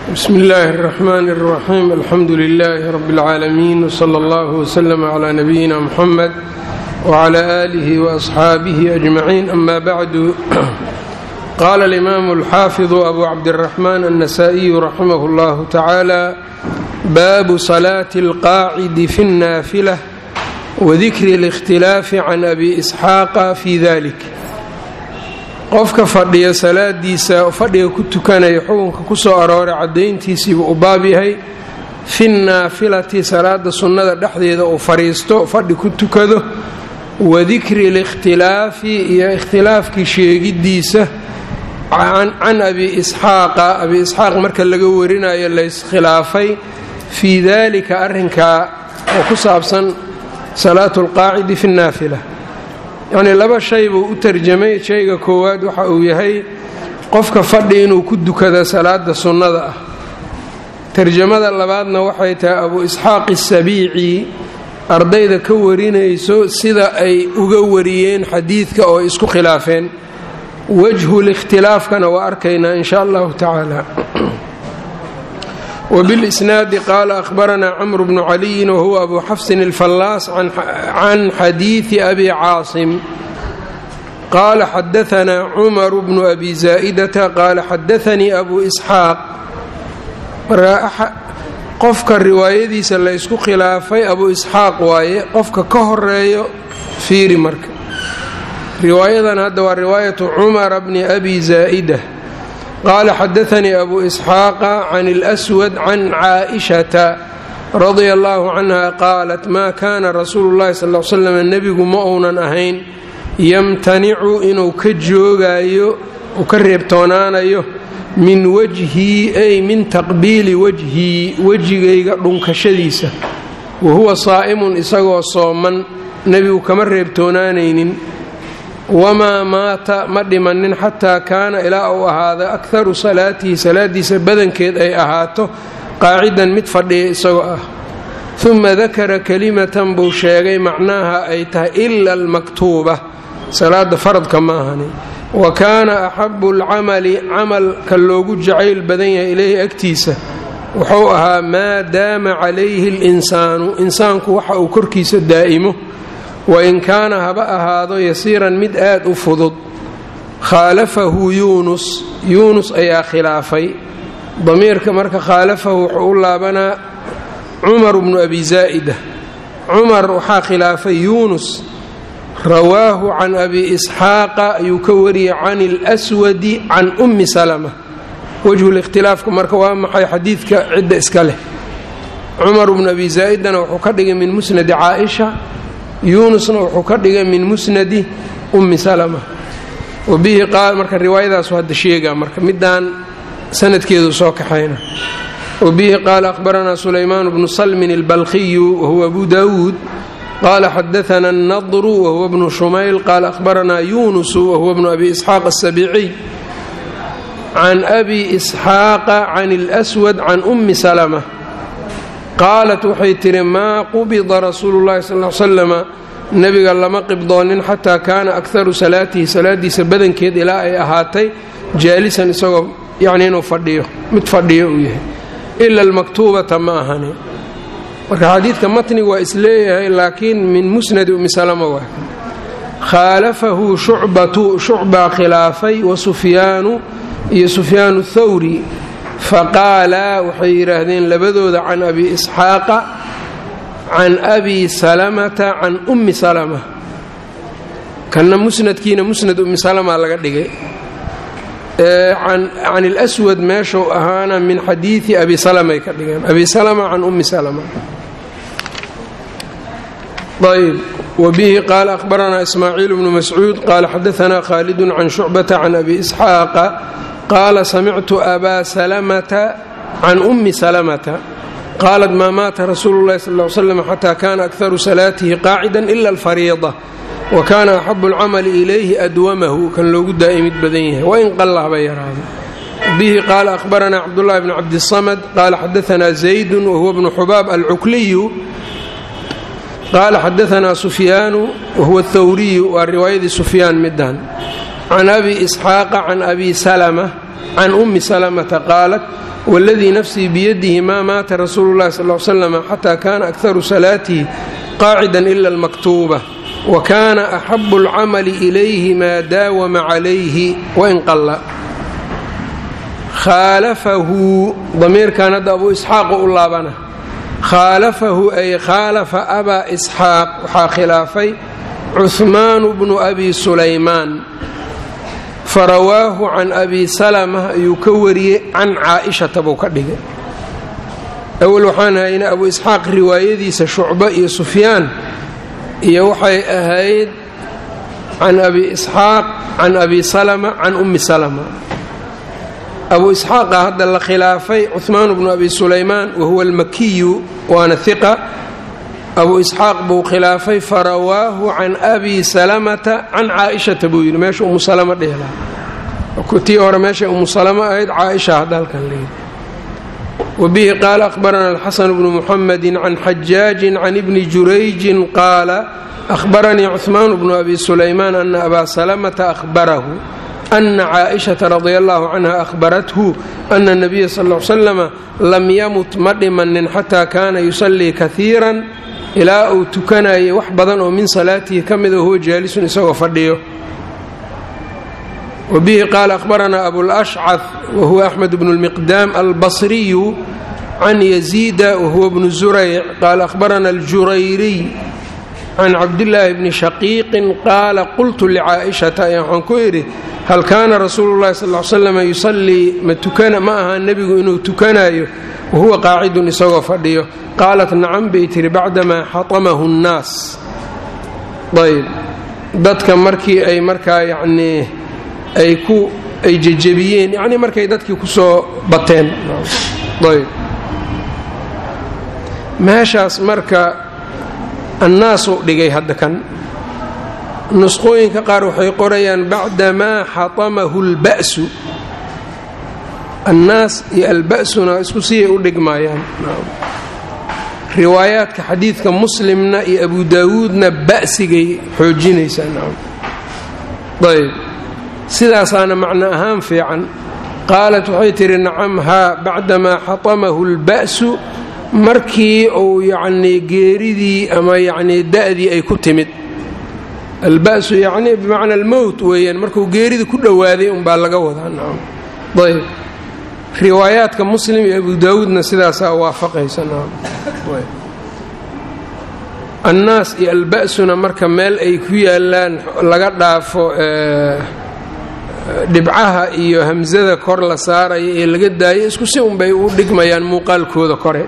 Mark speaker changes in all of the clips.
Speaker 1: bsmi illaahi الرaxmaan الraxiim alxamdu lilaahi rab اlcaalamiin wslى اllah wslm clى nabiyina mxamed wclى aalih وaصxaabihi ajmaciin ama bacdu qaala alimaamu alxaafiظu abu cabdالraxmaan الnasaئiyu raximah اllahu tacaala baabu salaati اlqaacidi fi الnaafila wadikri اlاkhtilaafi can abi isxaaqa fi dalik qofka fadhiya salaadiisa fadhiga ku tukanaya xukunka ku soo arooray caddayntiisiibuu u baab yahay fi naafilati salaada sunnada dhexdeeda uu fadhiisto fadhi ku tukado wadikri likhtilaafi iyo ikhtilaafkii sheegiddiisa can abi isxaaqa abi isxaaq marka laga warinayo layskhilaafay fii dalika arrinkaa oo ku saabsan salaatu alqaacidi fi nnaafila yacnii laba shay buu u tarjamay shayga koowaad waxa uu yahay qofka fadhi inuu ku dukado salaada sunnada ah tarjamada labaadna waxay tahay abu isxaaq asabiici ardayda ka warinayso sida ay uga wariyeen xadiidka oo isku khilaafeen wajhu likhtilaafkana waa arkaynaa in sha allahu tacaala wbilisnaadi qaala ahbaranaa camru bnu caliyin wahuwa abu xafsin alfallaas can xadiidi abi caasim qaala xadaanaa cumaru bnu abi zaa'idata qaala xadaanii abu isxaaq qofka riwaayadiisa la ysku khilaafay abu isxaaq waaye qofka ka horeeyo fiiri marka riwaayadan hadda waa riwaayatu cumara bni abi zaa'ida qaala xadaanii abu isxaaqa can اlswad can caaishata radia allahu canha qaalat maa kaana rasuulu llahi sal l slam nebigu ma uunan ahayn yamtanicu inuu ka joogaayo uu ka reebtoonaanayo min wajhii ay min taqbiili wajhii wejigayga dhunkashadiisa wa huwa saa'imun isagoo sooman nebigu kama reebtoonaanaynin wamaa maata ma dhimanin xataa kaana ilaa uu ahaada akharu salaatihi salaadiisa badankeed ay ahaato qaacidan mid fadhiya isagoo ah uma dakara kalimatan buu sheegay macnaaha ay tahay ila almaktuuba salaada faradka ma ahani wa kaana axabu alcamali camalka loogu jacayl badan yahay ileyhi agtiisa wuxuu ahaa maa daama calayhi اlinsaanu insaanku waxa uu korkiisa daa'imo wain kaana haba ahaado yasiiran mid aad u fudud khaalafahu yuunus yuunus ayaa khilaafay damiirka marka khaalafahu wuxuu u laabanaa cumar bnu abi zaa'ida cumar waxaa khilaafay yuunus rawaahu can abi isxaaqa ayuu ka wariyey can اlswadi can ummi salama wejhulikhtilaafka marka waa maxay xadiidka cidda iska leh cumar bnu abi zaa'idana wuxuu ka dhigay min musnadi caaisha yuunusna wuxuu ka dhigay min musnadi ummi salama wabihi qaal marka riwaayadaasu hadda sheegaa marka midaan sanadkeedu soo kaxayna wabihi qaala akhbaranaa sulaymaan bnu salmin albalkhiyu wahuwa abu daawuud qaala xadaana annadru wahuwa bnu shumayl qaala akhbaranaa yuunusu wahuwa bnu abi isxaaq asabiiciy can abi isxaaqa can اlswad can ummi salama qaalat waxay tihi maa qubida rasuulu llahi sal l slama nebiga lama qibdoonin xataa kaana akharu salaatihi salaadiisa badankeed ilaa ay ahaatay jaalisan isagoo yacni inuu fadhiyo mid fadhiyo uu yahay ila almaktuubata ma ahani marka xadiidka matniga waa isleeyahay laakiin min musnadi ummi salama waa khaalafahu shucbatu shucbaa khilaafay wa sufyaanu iyo sufyaanu thawri faqaalaa waxay yidhaahdeen labadooda can abi isxaaqa can abi salamata can ummi salama kanna musnadkiina musnad ummi salama laga dhigay can اlswad meeshuu ahaana min xadiidi abi salamay ka dhigeen abi salama can ummi salama ayb wbihi qaala ahbaranaa ismaaciil bnu mascuud qaala xadaanaa khaalid can shucbata can abi isxaaqa qaala samictu abaa salamata can ummi salamata qaalat maa maata rasuulu llahi sal l slam xataa kaana akharu salaatihi qaacida ila alfariida wa kaana axabu alcamali ilayhi adwamahu kan loogu daa'imid badan yahay wain qalla haba yaraado bihi qaala ahbaranaa cabdullahi bn cabdisamad qaala xadaanaa zaydun wahuwa bnu xubaab alcukliyu qaala xadaanaa sufyaanu wahuwa thawriyu waa riwaayadii sufyaan midan can abi isxaaqa can abi salama can ummi salamata qaalat waladii nafsii biyadihi maa maata rasuulu llahi sal l slam xataa kaana akharu salaatihi qaacidan ila almaktuuba wa kaana axabu alcamali ilayhi maa daawama calayhi wain qalla khaalafahu damiirkan hadda abuu isxaaqu u laabana khaalafahu ay khaalafa abaa isxaaq waxaa khilaafay cuhmaanu bnu abi sulaymaan farawaahu can abi salama ayuu ka wariyey can caaishata buu ka dhigay awel waxaan haynay abu isxaaq riwaayadiisa shucbo iyo sufyaan iyo waxay ahayd can abi isxaaq can abi salama can ummi salama abu isxaaqa hadda la khilaafay cuhmaan bnu abi sulaymaan wahuwa almakiyu waana hiqa abu isxaaq buu khilaafay farawaahu can abi salamata can caaishata buu yidhi meesha umu salama dheela tii hore meeshay umu salama ahayd caaisha hadda halkan layidhi wabihi qaala ahbarana alxasan bnu muxamedi can xajaajin can ibni jurayjin qaala ahbaranii cuhmaan bnu abi sulaymaan ana abaa salamata ahbarahu ana caaishata radia allahu canha ahbarathu ana nabiya sal l slama lam yamut ma dhimanin xataa kaana yusallii kaiiran ilaa uu tukanayay wax badan oo min salaatihi ka mida huwa jaalisun isagoo fadhiyo wabihi qaala ahbaranaa abulashcad wahuwa axmed bnu lmiqdaam albasriyu can yaziida wahuwa bnu zurayc qaala ahbarana aljurayriy can cabdillaahi bni shaqiiqin qaala qultu licaa'ishata ayaa waxaan ku idhi hal kaana rasuulu llahi sal l slam yusallii ma tukana ma ahaa nebigu inuu tukanayo wahuwa qaacidun isagoo fadhiyo qaalat nacam bay tihi bacdamaa xatamahu nnaas ayb dadka markii ay markaa yacnii ay ku ay jejebiyeen yacnii markay dadkii ku soo bateen ayb meeshaas marka annaasuu dhigay hadda kan nusqooyinka qaar waxay qorayaan bacdamaa xatamahu اlba'su annaas iyo alba'suna isku siyay u dhigmaayaan riwaayaadka xadiidka muslimna iyo abu daawuudna ba'sigay xoojinaysaa ayb sidaasaana macno ahaan fiican qaalat waxay tihi nacam haa bacdamaa xatamahu اlba'su markii uu yacnii geeridii ama yacnii da'dii ay ku timid alba'su yacnii bimacna almowt weeyaan markuu geeridii ku dhowaaday unbaa laga wadaa nacam ayb riwaayaadka muslim iyo abu daawuudna sidaasaa waafaqaysa nacam annaas iyo alba'suna marka meel ay ku yaalaan laga dhaafo dhibcaha iyo hamsada kor la saaraya ee laga daayo isku si unbay u dhigmayaan muuqaalkooda kore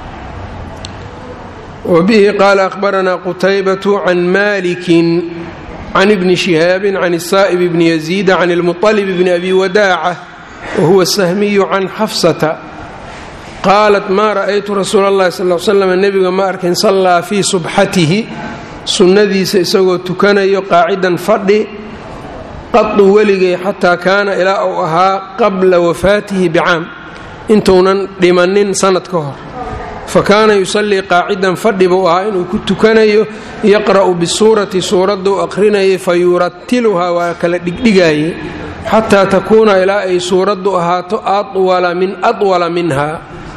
Speaker 1: wbihi qaala ahbaranaa qutaybatu can malikin can ibni shihaabin can saa'ib bni yaziida can ilmuطalib bni abi wadaaca wahuwa sahmiyu can xafsata qaalat maa ra'aytu rasuula اllahi sal l slam nebiga ma arkin sallaa fii subxatihi sunnadiisa isagoo tukanayo qaacidan fadhi qadu weligay xataa kaana ilaa uu ahaa qabla wafaatihi bicaam intuunan dhimanin sanad ka hor fakaana yusallii qaacidan fadhi buu ahaa inuu ku tukanayo yaqra'u bisuurati suuradduu aqrinayay fa yuratiluhaa waa kala dhigdhigaayey xataa takuuna ilaa ay suuraddu ahaato awala min awala minha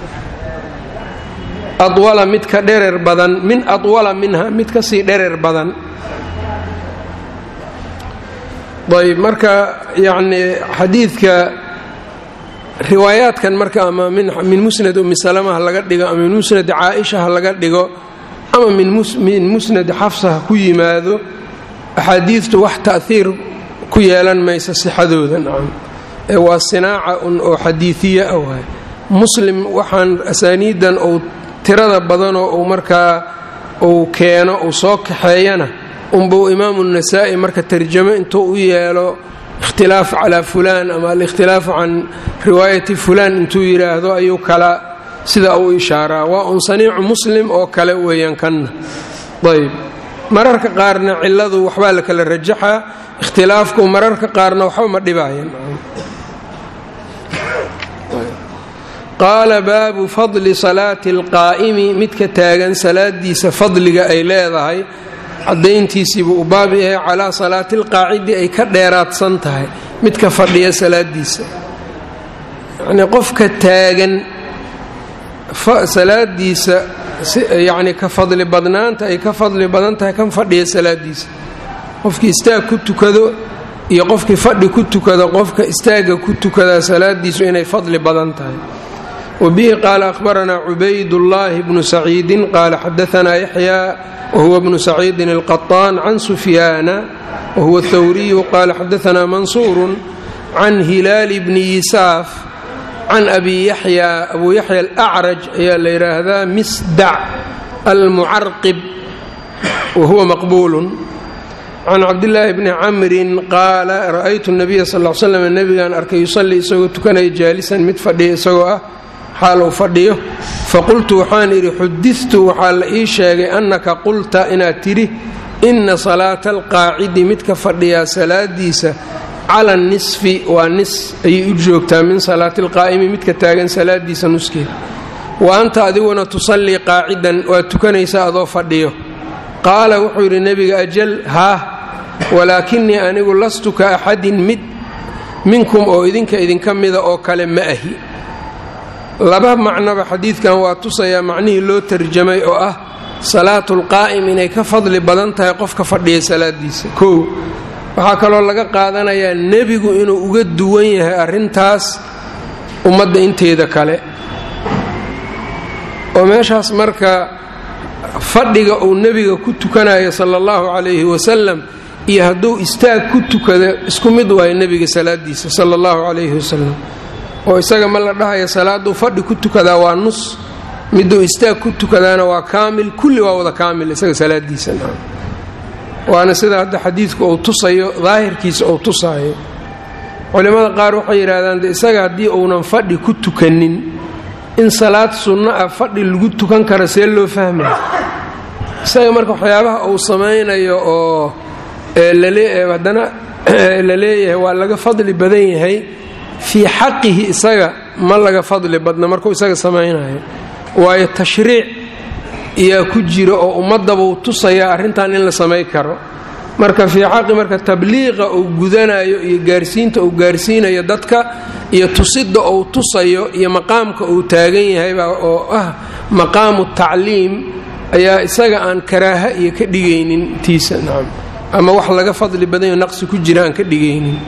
Speaker 1: awala mid ka dherer badan min awala minha mid kasii dherer badan ayb marka yacnii xadiidka riwaayaadkan marka ama min musnad umi salama ha laga dhigo ama min musnad caaisha ha laga dhigo ama min musnad xafsa ha ku yimaado axaadiidtu wax ta'hiir ku yeelan maysa sixadooda nacam ee waa sinaaca un oo xadiidiya ah waay muslim waxaan asaaniidan uu tirada badanoo uu markaa uu keeno uu soo kaxeeyana unbuu imaamu nasaa'i marka tarjamo intuu u yeelo ikhtilaaf calaa fulaan ama alikhtilaafu can riwaayati fulaan intuu yidhaahdo ayuu kala sida uu ishaaraa waa un saniicu muslim oo kale weeyaan kanna ayb mararka qaarna ciladu waxbaa la kala rajaxaa ikhtilaafku mararka qaarna waxba ma dhibaayan qaala baabu fadli salaati alqaa'imi midka taagan salaadiisa fadliga ay leedahay cadayntiisiibuu u baab yahay calaa salaati alqaacidi ay ka dheeraadsan tahay midka fadhiya salaadiisa yacnii qofka taagan salaadiisa yacni ka fadli badnaanta ay ka fadli badan tahay kan fadhiya salaadiisa qofkii istaag ku tukado iyo qofkii fadhi ku tukado qofka istaagga ku tukadaa salaadiisu inay fadli badan tahay wabihi qaala ahbaranaa cubaydullaahi bnu saciidin qaala xadaanaa yaxyaa wahuwa bnu saciidin alqaطaan can sufyaana wahuwa thawriyu qaala xadaanaa mansuurun can hilaali bni yisaaf can abi yaxya abu yaxya alacraj ayaa la yidhaahdaa misdac almucarqib wahuwa maqbuulun can cabdillaahi bni camrin qaala ra'aytu nabiya sal l slam nebigaan arkay yusallii isagoo tukanaya jaalisan mid fadhiya isagoo ah xaal uu fadhiyo faqultu waxaan idhi xudidtu waxaa la ii sheegay annaka qulta inaad tidhi inna salaata alqaacidi midka fadhiyaa salaadiisa cala nisfi waa nis ayay u joogtaa min salaati alqaa'imi midka taagan salaadiisa nuskeeda wa anta adiguna tusallii qaacidan waad tukanaysaa adoo fadhiyo qaala wuxuu yidhi nebiga ajal haah walaakinii anigu lastu ka axadin mid minkum oo idinka idinka mida oo kale ma ahi laba macnoba xadiidkan waa tusayaa macnihii loo tarjamay oo ah salaatulqaa'im inay ka fadli badan tahay qofka fadhiya salaadiisa kow waxaa kaloo laga qaadanayaa nebigu inuu uga duwan yahay arrintaas ummadda inteeda kale oo meeshaas marka fadhiga uu nebiga ku tukanayo sala allahu calayhi wasalam iyo hadduu istaag ku tukado isku mid waayo nebiga salaadiisa sala allahu calayhi wasalam oo isaga ma la dhahayo salaaduu fadhi ku tukadaa waa nus miduu istaag ku tukadaana waa kaamil kulli waa wada kaamil isaga salaadiisa waana sida hadda xadiidku uu tusayo daahirkiisa uu tusaayo culimmada qaar waxay yidhahdaan de isaga haddii uunan fadhi ku tukanin in salaad sunno ah fadhi lagu tukan karo see loo fahmaya isaga marka waxyaabaha uu samaynayo oo haddana la leeyahay waa laga fadli badan yahay fii xaqihi isaga ma laga fadli badna markuu isaga samaynayo waayo tashriic iyaa ku jira oo ummadabuu tusayaa arrintan in la samay karo marka fii xaqi marka tabliiqa uu gudanayo iyo gaarsiinta uu gaarsiinayo dadka iyo tusidda uu tusayo iyo maqaamka uu taagan yahayba oo ah maqaamu tacliim ayaa isaga aan karaaha iyo ka dhigaynin tiisa nacam ama wax laga fadli badanyo naqsi ku jira aan ka dhigaynin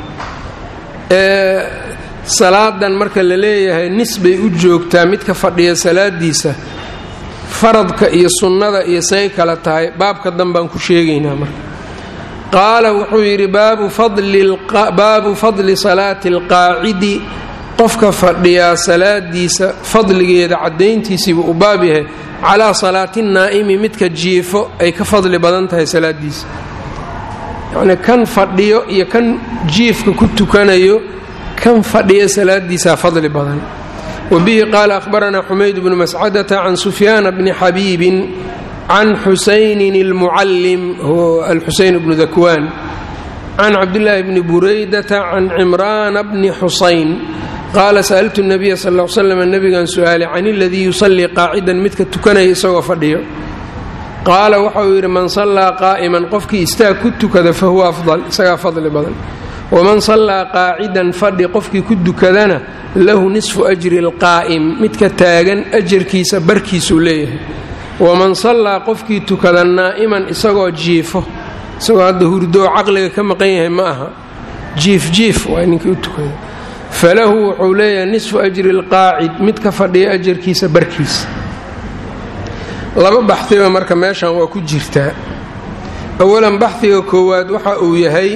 Speaker 1: salaadan marka la leeyahay nis bay u joogtaa midka fadhiya salaadiisa faradka iyo sunnada iyo say kala tahay baabka danbaan ku sheegaynaa marka qaala wuxuu yidhi baabu fadli salaati alqaacidi qofka fadhiyaa salaadiisa fadligeeda caddayntiisiibuu u baab yahay calaa salaati naa'imi midka jiifo ay ka fadli badan tahay salaadiisa yacnii kan fadhiyo iyo kan jiifka ku tukanayo kan fadhiya salaadiisaa fadli badan wbihi qaala ahbaranaa xumayd bnu mascadata can sufyaana bni xabiibin can xusaynin اlmucallim alxusayn bnu dakwaan can cabdillaahi bni buraydata can cimraana bni xusayn qaala sa'altu nabiya sal l slam nebigan su'aalay can iladii yusallii qaacidan midka tukanaya isagoo fadhiyo qaala waxa uu yidhi man sallaa qaa'iman qofkii istaag ku tukada fahuwa afdal isagaa fadli badan waman sallaa qaacidan fadhi qofkii ku dukadana lahu nisfu ajri alqaa'im midka taagan ajarkiisa barkiisuu leeyahay waman sallaa qofkii tukada naa'iman isagoo jiifo isagoo hadda hurdoo caqliga ka maqan yahay ma aha jiif jiif waa ninkii u tukada falahu wuxuu leeyahay nisfu ajri alqaacid midka fadhiya ajarkiisa barkiisa laba baxdiba marka meeshan waa ku jirtaa awalan baxdiga koowaad waxa uu yahay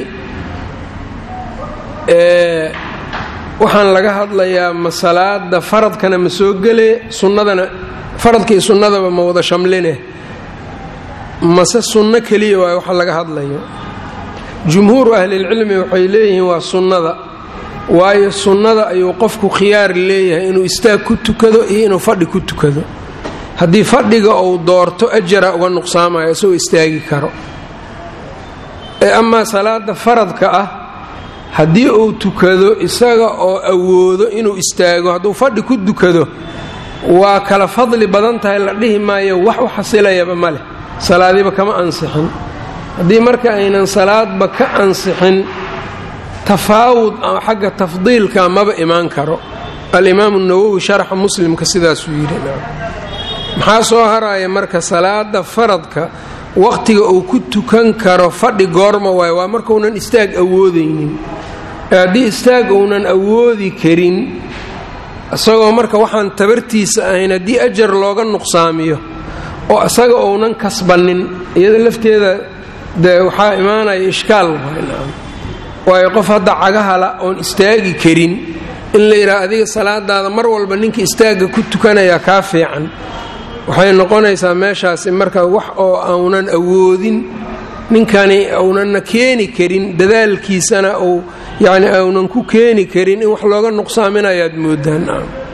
Speaker 1: waxaan laga hadlayaa ma salaada faradkana ma soo gelee sunnadana faradkii sunnadaba ma wada shamline mase sunno keliya waay waxa laga hadlayo jumhuuru ahlilcilmi waxay leeyihiin waa sunnada waayo sunnada ayuu qofku khiyaar leeyahay inuu istaag ku tukado iyo inuu fadhi ku tukado haddii fadhiga uu doorto ajara uga nuqsaamayo isagoo istaagi karo ee amaa salaada faradka ah haddii uu tukado isaga oo awoodo inuu istaago hadduu fadhi ku dukado waa kala fadli badan tahay la dhihi maayo wax u xasilayaba ma leh salaadiiba kama ansixin haddii marka aynan salaadba ka ansixin tafaawud xagga tafdiilka maba imaan karo alimaamu nawowi sharxa muslimka sidaasuu yidhi maxaa soo haraya marka salaada faradka waqtiga uu ku tukan karo fadhi goorma waaye waa markaunan istaag awoodaynin haddii istaag uunan awoodi karin isagoo marka waxaan tabartiisa ahayn haddii ajar looga nuqsaamiyo oo isaga uunan kasbannin iyada lafteeda dee waxaa imaanaya ishkaal waayo qof hadda cagahala oon istaagi karin in la yidhaha adiga salaadaada mar walba ninka istaagga ku tukanayaa kaa fiican waxay noqonaysaa meeshaasi marka wax oo aunan awoodin ninkani aunanna keeni karin dadaalkiisana uu yacni aunan ku keeni karin in wax looga nuqsaaminayaad moodaan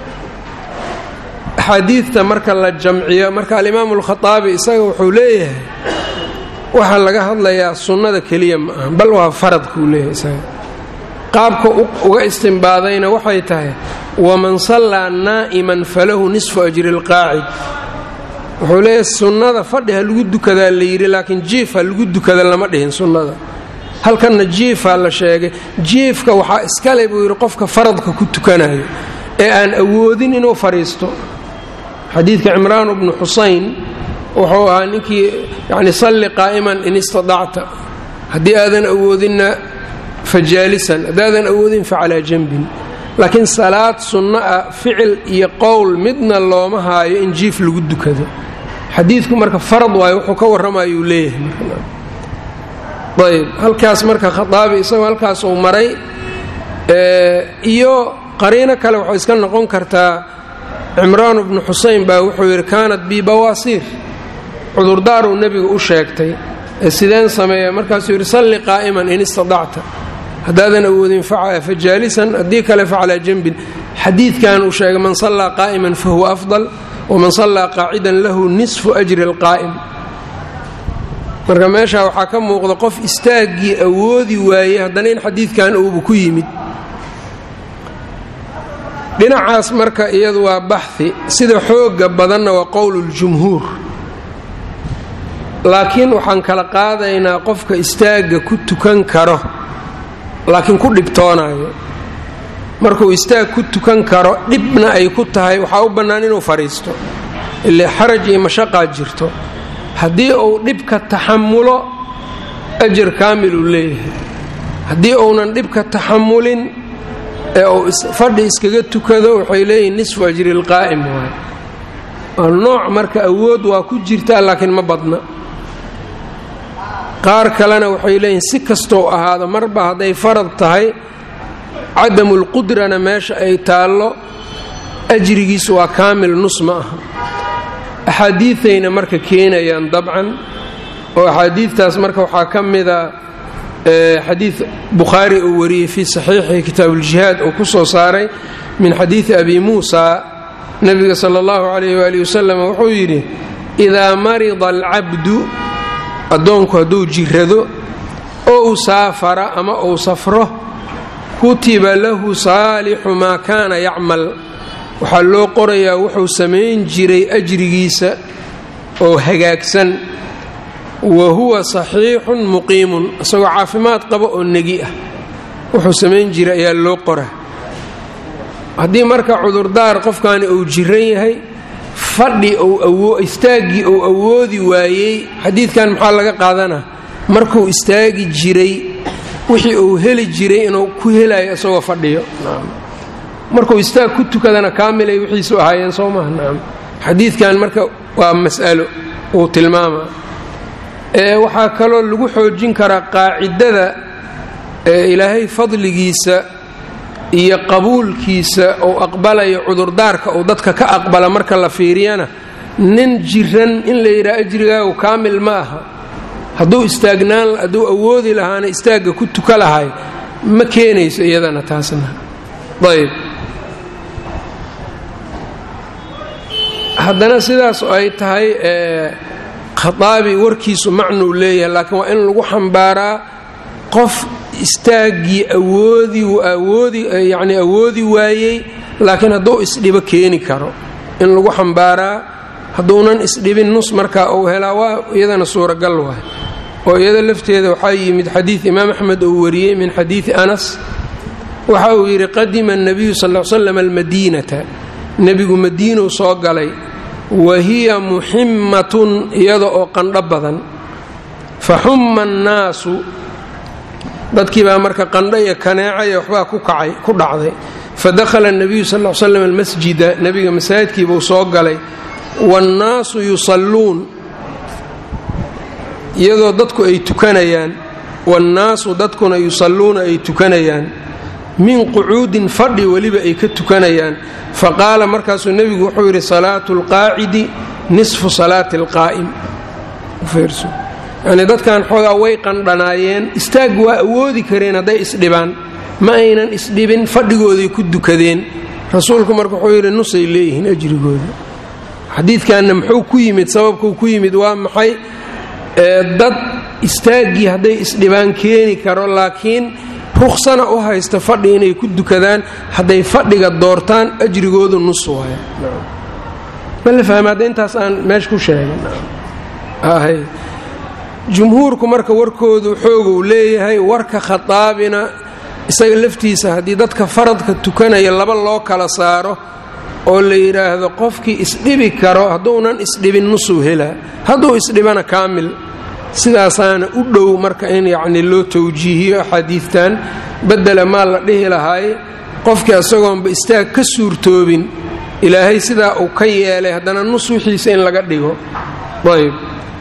Speaker 1: axaadiidta marka la jamciyo marka alimaamu alkhataabi isaga wuxuu leeyahay waxaa laga hadlayaa sunnada keliya ma aha bal waa faradkuu leeyahay isaga qaabka uga istimbaadayna waxay tahay waman sallaa naa'iman falahu nisfu ajri alqaacid wuxuu leeyahay sunnada fadhi ha lagu dukadaa la yidhi laakiin jiif ha lagu dukada lama dhihin sunnada halkanna jiifaa la sheegay jiifka waxaa iskale buu yidhi qofka faradka ku tukanayo ee aan awoodin inuu fadhiisto xadiidka cimraan bnu xusayn wuxuu ahaa ninkii yani salli qaa'iman in istadacta haddii aadan awoodinna fa jaalisan haddaadan awoodin fa calaa janbin laakiin salaad sunno ah ficil iyo qowl midna looma haayo in jiif lagu dukado xadiidku marka farad waayo wuxuu ka warramayuu leeyahay ayb halkaas marka khaaabi isagoo halkaas uu maray iyo qariino kale waxay iska noqon kartaa cimraan bnu xusayn baa wuxuu yidhi kaanat bi bawaasiir cudurdaaruu nebiga u sheegtay ee sideen sameeya markaasuu yidhi salli qaa'iman in istadacta haddaadan awoodin fa jaalisan haddii kale fa calaa janbin xadiidkan uu sheegay man sallaa qaa'iman fa huwa afdal waman sallaa qaacidan lahu nisfu ajri alqaa'im marka meesha waxaa ka muuqda qof istaaggii awoodi waayey haddana in xadiidkan uuba ku yimid dhinacaas marka iyadu waa baxhi sida xooga badanna waa qowluljumhuur laakiin waxaan kala qaadaynaa qofka istaagga ku tukan karo laakiin ku dhibtoonayo markuu istaag ku tukan karo dhibna ay ku tahay waxaa u bannaan inuu fadhiisto ile xaraj iyo mashaqaa jirto haddii uu dhibka taxamulo ajar kaamil uu leeyahay haddii uunan dhibka taxamulin ee uu fadhi iskaga tukado waxay leeyihin nisfu ajri lqaa'im waay waa nooc marka awood waa ku jirtaa laakiin ma badna qaar kalena waxay leeyihin si kastou ahaado marba hadday farad tahay cadamulqudrana meesha ay taallo ajrigiisu waa kaamil nus ma aha axaadiidayna marka keenayaan dabcan oo axaadiidtaas marka waxaa ka mida xadiid bukhaari uu wariyey fii saxiixi kitaabuuljihaad uu ku soo saaray min xadiidi abi muusa nebiga sala allahu calayh waali wasalam wuxuu yidhi idaa marida alcabdu addoonku hadduu jirrado oo uu saafara ama uu safro kutiba lahu saalixu maa kaana yacmal waxaa loo qorayaa wuxuu samayn jiray ajrigiisa oo hagaagsan wa huwa saxiixun muqiimun isagoo caafimaad qaba oo negi ah wuxuu samayn jiray ayaa loo qora haddii marka cudurdaar qofkaani uu jiran yahay fadhi istaaggii uu awoodi waayey xadiidkan maxaa laga qaadanaa markuu istaagi jiray wixii uu heli jiray inuu ku helayo isagoo fadhiyo markuu istaag ku tukadana kaamilay wixiisu ahaayeen soo maha nacam xadiidkan marka waa mas'alo uu tilmaama ee waxaa kaloo lagu xoojin karaa qaacidada ee ilaahay fadligiisa iyo qabuulkiisa uu aqbalayo cudurdaarka uu dadka ka aqbala marka la fiiriyana nin jiran in la yidhaha ajrigaagu kaamil ma aha hadduu istaagnaan hadduu awoodi lahaana istaagga ku tuka lahay ma keenayso iyadana taasna ayb haddana sidaas ay tahay khaaabi warkiisu macnuu leeyahay laakiin waa in lagu xambaaraa qof istaaggii awoodi awoodi yacni awoodi waayey laakiin hadduu isdhibo keeni karo in lagu xambaaraa hadduunan isdhibin nus markaa uu helaa waa iyadana suuragal waay oo iyada lafteeda waxaa yimid xadiid imaam axmed uu wariyey min xadiidi anas waxa uu yidhi qadima الnabiyu sal l slam almadiinata nebigu madiinuu soo galay wa hiya muximatun iyada oo qandho badan faxuma annaasu dadkii baa marka qandho iyo kaneecaya waxbaa ku kacay ku dhacday fadakhala الnabiyu sal l slam almasjida nebiga masaajidkiibuu soo galay waannaasu yusalluun iyadoo dadku ay tukanayaan waannaasu dadkuna yusalluuna ay tukanayaan min qucuudin fadhi weliba ay ka tukanayaan faqaala markaasuu nebigu wuxuu yidhi salaatu اlqaacidi nisfu salaati اlqaa'im yacnii dadkan xoogaa way qandhanaayeen istaag waa awoodi kareen hadday isdhibaan ma aynan isdhibin fadhigooday ku dukadeen rasuulku marka wuxuu yidhi nusay leeyihiin ajrigooda xadiidkanna muxuu ku yimid sababkuu ku yimid waa maxay dad istaaggii hadday isdhibaan keeni karo laakiin ruksana u haysta fadhi inay ku dukadaan hadday fadhiga doortaan ajrigoodu nus waaya ma la fahma hadda intaas aan meesha ku sheegay jumhuurku marka warkoodu xooguu leeyahay warka khadaabina isaga laftiisa haddii dadka faradka tukanaya laba loo kala saaro oo la yidhaahdo qofkii isdhibi karo hadduunan isdhibin nusuu helaa hadduu isdhibana kaamil sidaasaana u dhow marka in yacni loo tawjiihiyo axaadiidtan bedela maa la dhihi lahaay qofkii isagoonba istaag ka suurtoobin ilaahay sidaa uu ka yeelay haddana nus wixiisa in laga dhigo ayb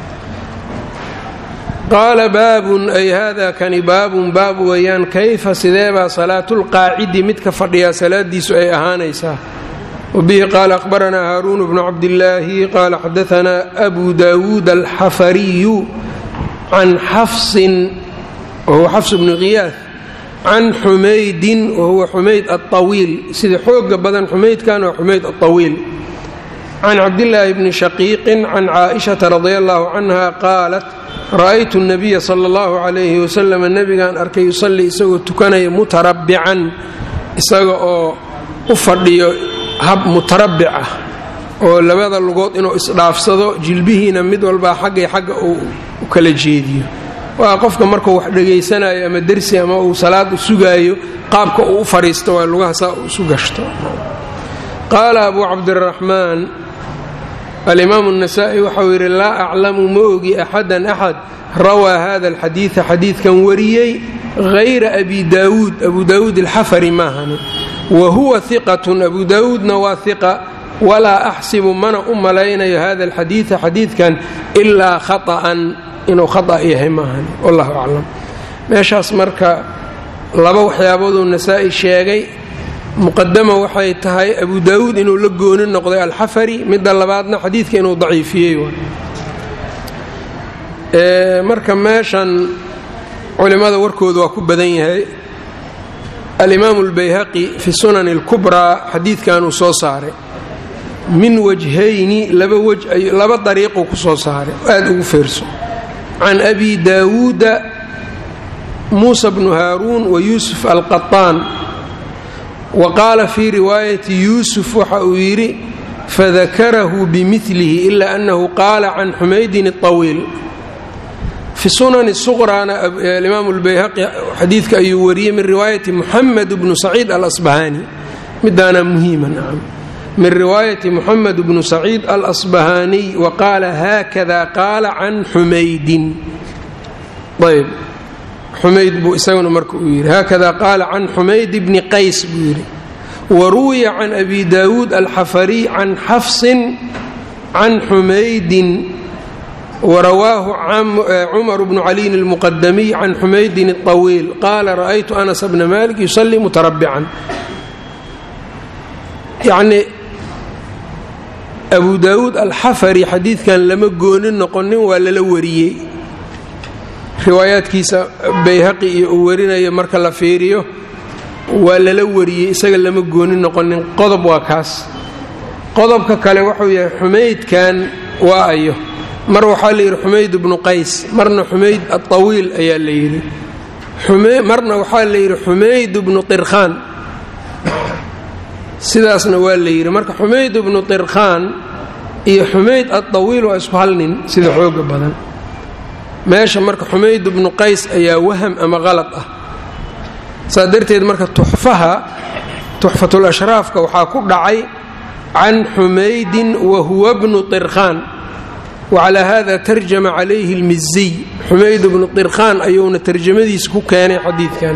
Speaker 1: qaala baabun ay hada kani baabun baab weeyaan kayfa sideebaa salaatulqaacidi midka fadhiyaa salaadiisu ay ahaanaysaa wbihi qaala ahbaranaa haaruun bnu cabdillaahi qaala xadaanaa abu daawuud alxafariyu can xafsin wahuwa xafs bnu khiyaad can xumaydin wahuwa xumayd aطawiil sida xooga badan xumaydkan waa xumayd aطawiil can cabdillaahi bni shaqiiqin can caaishata radi allahu canha qaalat ra'aytu nabiya sala allahu calayhi wasalam nebigaan arkay yusallii isagoo tukanaya mutarabbican isaga oo u fadhiyo hab mutarabbic ah oo labada lugood inuu isdhaafsado jilbihiina mid walbaa xaggay xagga uu u kala jeediyo waa qofka markuu wax dhegaysanayo ama dersi ama uu salaad sugaayo qaabka uu u fadhiisto waa lugaha saa uu isu gashto qaala abuu cabdiraxmaan alimaamu الnasa'i waxau yidhi laa aclamu ma ogi axadan axad rawaa hada alxadiida xadiidkan wariyey hayra abi daawuud abu daawuud alxafari maahani wa huwa hiqatun abu daawuudna waa hiqa walaa axsibu mana u malaynayo hada alxadiida xadiidkan ilaa khaطa'an inuu khata' yahay maahan wallahu aclam meeshaas marka laba waxyaabooduu nasaa-i sheegay muqadama waxay tahay abu daawuud inuu la gooni noqday alxafari midda labaadna xadiidka inuu daciifiyey marka meeshan culimmada warkooda waa ku badan yahay alimaamu اlbayhaqi fi sunani اlkubraa xadiidkan uu soo saaray min wajhayni laba waj laba dariiquu ku soo saaray aada ugu feerso can abi daawuuda muusa bnu haaruun wa yuusuf alqaطaan wa qaala fii riwaayati yuusuf waxa uu yidhi fadakarahu bimilihi ila annahu qaala can xumaydin الطawiil fi sunani suqraana alimaamu اlbayhaqi xadiidka ayuu wariyey min riwaayati muxamed bnu saciid alasbahaani midaana muhiima nacam min riwaayati muxamed bnu saciid alasbahaaniy wa qaala haakada qaala can xumaydin ayb xumayd buu isaguna marka uu yidhi haakada qaala can xumayd bni qays buu yidhi wa ruwiya can abi daawuud alxafariy can xafsin can xumaydin warawaahu cumar bnu caliyin اlmuqadamiy can xumaydin الطawiil qaala ra'aytu anas bna malik yusalii mutarabbican yacni abu daawuud alxafari xadiidkan lama goonin noqonin waa lala wariyey riwaayaadkiisa bayhaqi iyo uu warinayo marka la fiiriyo waa lala wariyey isaga lama gooni noqonin qodob waa kaas qodobka kale wuxuu yahay xumaydkan waa ayo mar waxaa la yidhi xumayd bnu qays marna xumayd aطawiil ayaa la yidhi marna waxaa la yidhi xumayd bnu irkhaan sidaasna waa la yidhi marka xumayd bnu irkhaan iyo xumayd aطawiil waa isku hal nin sida xooga badan meesha marka xumayd bnu qays ayaa waham ama qalad ah saa darteed marka tuxfaha tuxfatul ashraafka waxaa ku dhacay can xumaydin wa huwa bnu irkhaan wacalaa hada tarjama calayhi lmiziy xumayd bnu irkhaan ayuuna tarjamadiisa ku keenay xadiidkan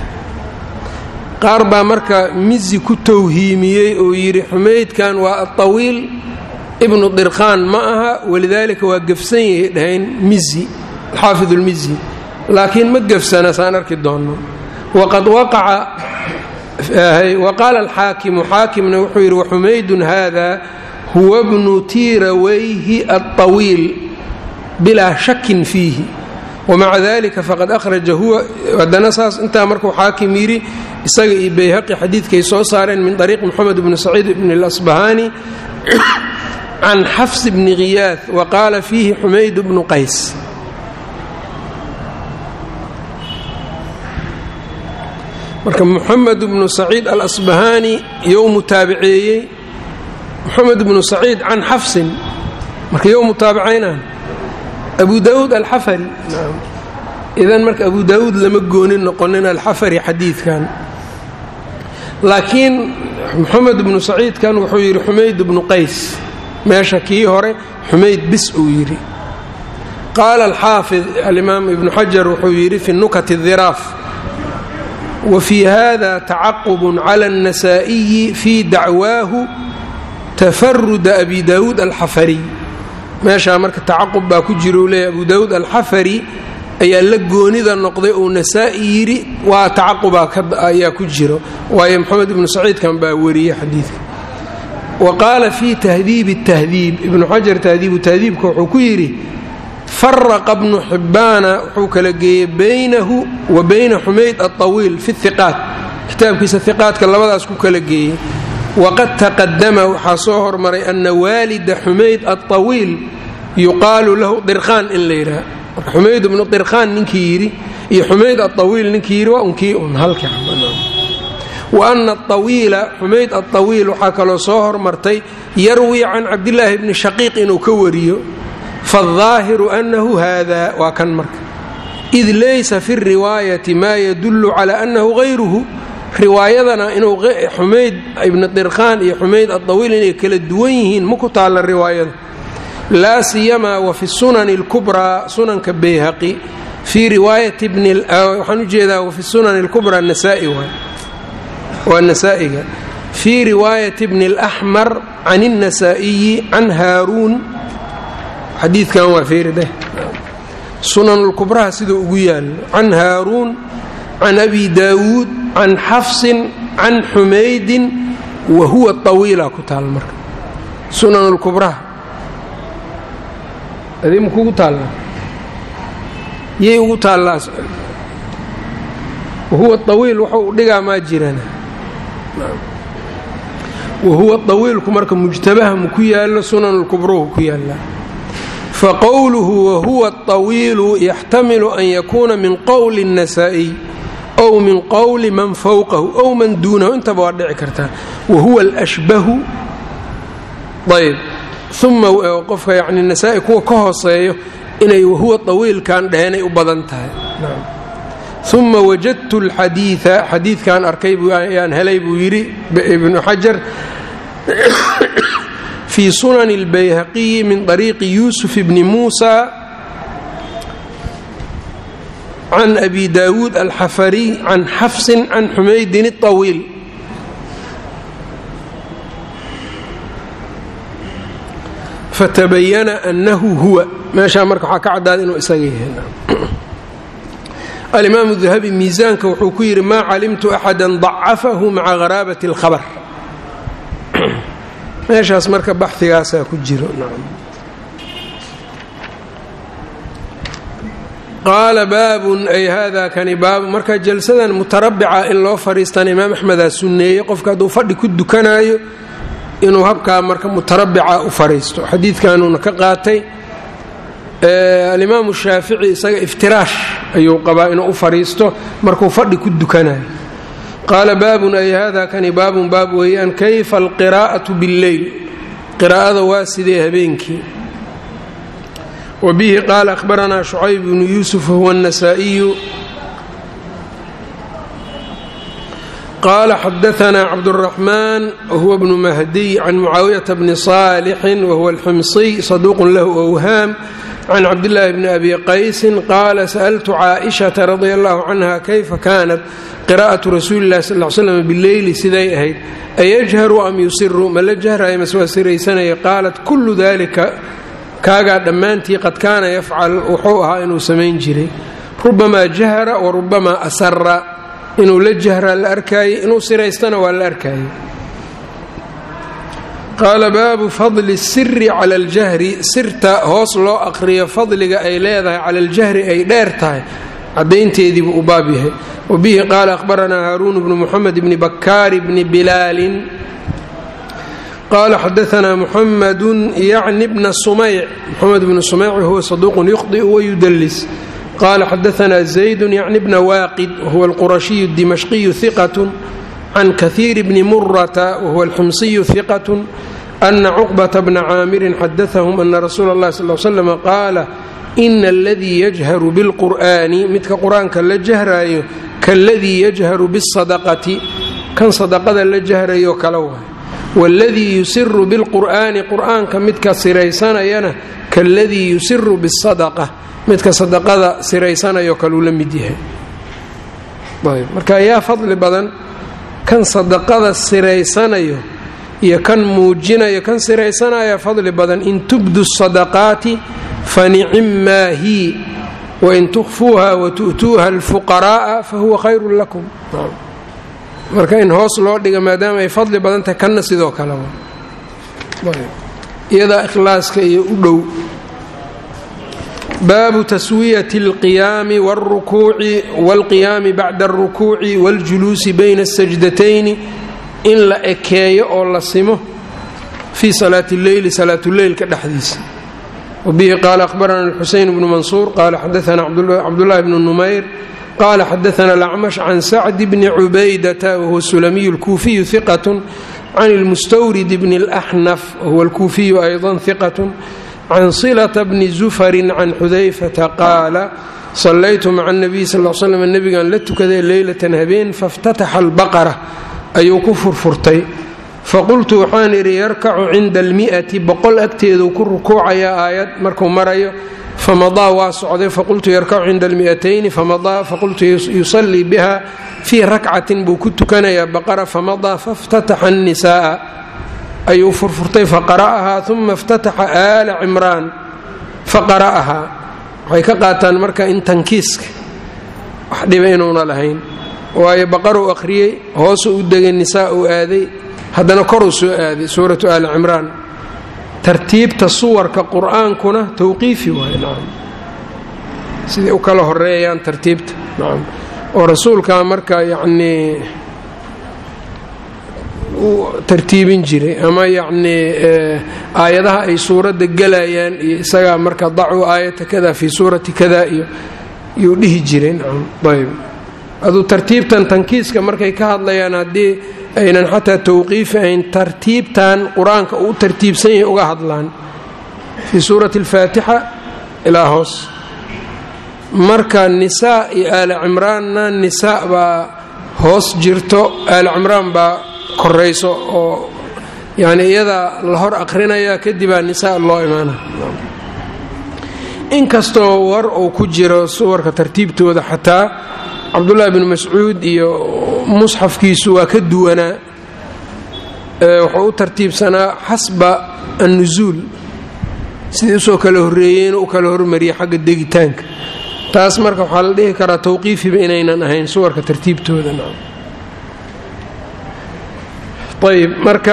Speaker 1: qaar baa marka mizi ku towhiimiyey oo yidhi xumaydkan waa atawiil ibnu dirkhaan ma aha walidaalika waa gefsan yahay dhahayn mizi xaafid lmizi laakiin ma gefsana saan arki doonno waqad waqaca waqaala alxaakimu xaakimna wuxuu yidhi waxumaydun hada huwa bnu tiirawayhi alطawiil bilaa shakin fiihi wmaca dalika faqad ahraja huwa haddana saas intaa markuu xaakim yidhi isaga iyo bayhaqi xadiidkay soo saareen min ariiq moxamed bni saciid bni اlasbahani can xafs bni khiyaad wa qaala fiihi xumayd bnu qays marka moxamed bnu saciid alasbahani you mutaabiceeyey moxamed bnu saciid can xafsin marka you mutaabicaynaan abu daauud alxafari idan marka abu daauud lama goonin noqonin alxafari xadiidkan laakiin moxamed bnu saciidkan wuxuu yidhi xumayd bnu qays meesha kii hore xumayd bis uu yidhi qaala alxaafid alimaam ibnu xajar wuxuu yidhi fi nukat diraaf wa fii hada tacaqubun cala الnasaa'iyi fii dacwaahu tafaruda abi daauud alxafariy meeshaa marka tacaqub baa ku jira uu leeyahy abu daawuud alxafari ayaa la goonida noqday uu nasaa'i yidhi waa tacaqubaa ayaa ku jiro waayo moxamed ibnu saciidkan baa wariyey xadiidka wa qaala fii tahdiibi tahdiib ibnu xajar tahdiibu tahdiibka wuxuu ku yidhi faraqa bnu xibbaana wuxuu kala geeyey baynahu wa bayna xumayd alطawiil fi hiqaat kitaabkiisa hiqaadka labadaas ku kala geeyey waqad taqadama waxaa soo hormaray ana waalida xumayd alطawiil yuqaalu lahu dirkhaan in la yidhaha marka xumayd ibnu dirkhaan ninkii yidhi iyo xumayd alطawiil ninkii yidhi waa unkii un halka wa ana aطawiila xumayd alطawiil waxaa kaloo soo hormartay yarwi can cabdillaahi bni shaqiiq inuu ka wariyo faالظaahiru anahu hada waa kan marka id laysa fi الriwaayati ma yadulu cala anahu غayruhu riwaayadana inuu xumayd ibni dirkhaan iyo xumayd adawiil inay kala duwan yihiin ma ku taalla riwaayada laa siyamaa wa fi sunani اlkubraa sunanka bayhaqi fii riwaayati waxaan ujeedaa wafi sunani اlkubraa nasaai waay waa nasaa'iga fii riwaayati bni اlaxmar can الnasaa'iyi can haaruun xadiidkan waa fiirideh sunan اlkubraha siduu ugu yaalo can haaruun can abi daawuud can xafsin can xumaydin wa huwa طawiila ku taal marka sunan اlkubraha adii ma kugu taallaa yay ugu taallaa wahuwa طawiil wuxuu dhigaa maa jirana wahuwa طawiilku marka mujtabaha ma ku yaalo sunan اlkubruhu ku yaallaa faqowluhu wahuwa الطawiilu yaxtamilu an yakuuna min qowli النasaaئي ow min qowli man fowqahu ow man duunahu intaba waa dhici kartaa wahuwa alashbahu ayb uma qofka yani nasaa-i kuwa ka hooseeyo inay wahuwa طawiilkan dheheenay u badan tahay uma wajadtu اlxadiiثa xadiidkan arkay ayaan helay buu yidhi ibnu xajar fii sunan اlbayhaqiyi min طariiqi yuusuf bni muusa can abi daawuud alxafariy can xafsin can xumaydin الطawiil fatabayana anahu huwa meeshaa marka waxaa ka caddaada inuu isaga yahay alimaamu dahabi miisaanka wuxuu ku yidhi maa calimtu axada dacafahu maca gharaabat اlkhabar meeshaas marka baxigaasaa ku jiro qaala baabun ay hada kani baabu marka jalsadan mutarabica in loo fadhiistana imaam axmedaa sunneeyey qofka hadduu fadhi ku dukanaayo inuu habkaa marka mutarabica u fadhiisto xadiidkanuuna ka qaatay alimaamu shaafici isaga iftiraash ayuu qabaa inuu u fadhiisto markuu fadhi ku dukanayo qaala baabun ay hada kani baabun baab weeyaan kayfa alqiraa'atu billeyl qiraa'ada waa sidee habeenkii wbihi qaala ahbaranaa shucayb bnu yuusuf huwa النasaaئiyu qala xadaثna cabdالرaحman whuwa bnu mahdiy can mucaawiyata bni صaalixi wahuwa اlximsiy saduuq lahu أwhaam can cabdillaahi bni abi qaysin qaala sa'ltu caaئishaةa radi allahu canha kayfa kanat qira'aةu rasuuli اllahi sal l slam bileyli siday ahayd ayajharu am yusiru ma la jahrayo mase waa siraysanaya qaalat kulu dalika kaagaa dhammaantii qad kaana yafcal wuxuu ahaa inuu samayn jiray rubamaa jahra wa rubamaa asara inuu la jahraa la arkaayey inuu siraystana waa la arkaayey qaala baabu fadli siri cala aljahri sirta hoos loo aqriyo fadliga ay leedahay cala aljahri ay dheer tahay cadaynteediibuu u baab yahay wa bihi qaala ahbaranaa haaruun bnu muxamed bni bakaari bni bilaalin qaala xadaanaa muxamadu yacni bna sumayc muxamed bnu sumayc huwa saduuqun yukhdiu wayudallis qala xadaanaa zaydu yacni bna waaqid wahuwa alqurashiyu dimashqiyu hiqat can kahiiri bni murata wahuwa alxumsiyu hiqat ana cuqbata bna caamirin xadaahum ana rasuula اllahi sal l slm qaala ina aladii yajharu bilqur'ani midka qur-aanka la jahraayo kaaladii yajharu bisadaqati kan sadaqada la jahrayo kala waay waladii yusiru bilqur'ani qur'aanka midka siraysanayana kaaladii yusiru bisadaqa midka sadaqada siraysanayo kaluu la mid yahay marka yaa fadli badan kan sadaqada siraysanayo iyo kan muujinayo kan siraysanaya fadli badan in tubdu sadaqaati fanicimmaa hi wain tukfuuha watu'tuuha alfuqara'a fahuwa khayrun lakum marka in hoos loo dhiga maadaama ay fadli badan tahay kanna sidoo kaleba iyadaa ikhlaaska iyo u dhow baabu taswiyati alqiyaami wاlrukuuci wاlqiyaami bacda alrukuuci wاljuluusi bayna الsajdatayni in la ekeeyo oo la simo fii salaati اlleyli salaatuleylka dhexdiisa wabihi qaala ahbarana xuseyn bnu mansuur qaala xadaana cabdullahi bnu numayr qaala xadaana alacmash can sacdi bni cubaydata wahuwa sulamiyu اlkuufiyu hiqat can اlmustawrid bni اlaxnaf wahuwa اlkuufiyu ayضa hiqat can silata bni zufarin can xudayfata qaala sallaytu maca nabiy sal l slam nebigan la tukaday leylatan habeen faftataxa albaqara ayuu ku furfurtay faqultu waxaan idhi yarkacu cinda almi'ati boqol agteeduu ku rukuucayaa aayad markuu marayo famadaa waa socday faqultu yarkacu cinda almi'atayni famadaa faqultu yusallii biha fii rakcatin buu ku tukanayaa baqara famadaa faftataxa annisa'a ayuu furfurtay faqara'ahaa uma اftataxa aala cimraan faqara'ahaa waxay ka qaataan marka in tankiiska wax dhiba inuuna lahayn waayo baqaruu akhriyey hoosuu u degay nisaa uu aaday haddana koruu soo aaday suuratu aali cimraan tartiibta suwarka qur'aankuna tawqiifi waay nacam siday u kala horeeyaan tartiibta nacam oo rasuulkaa marka yacnii tartiibin jiray ama yacnii aayadaha ay suuradda gelayaan iyo isagaa marka dacuu aayata kada fii suurati kada iyo yuu dhihi jiray nacam ayb aduu tartiibtan tankiiska markay ka hadlayaan haddii aynan xataa tawqiifi ayn tartiibtan qur-aanka uu tartiibsan yahay uga hadlaan fii suurati alfaatixa ilaa hoos marka nisaa iyo aali cimraanna nisaa baa hoos jirto aali cimraan baa korayso oo yani iyadaa la hor aqrinaya kadibaa nisaa loo imaana inkastoo war uu ku jiro suwarka tartiibtooda xataa cabdullaahi bnu mascuud iyo musxafkiisu waa ka duwanaa wuxuu u tartiibsanaa xasba annusuul sidii usoo kala horreeyey inuu u kala hormariyay xagga degitaanka taas marka waxaa la dhihi karaa tawqiifiba inaynan ahayn suwarka tartiibtooda ayb marka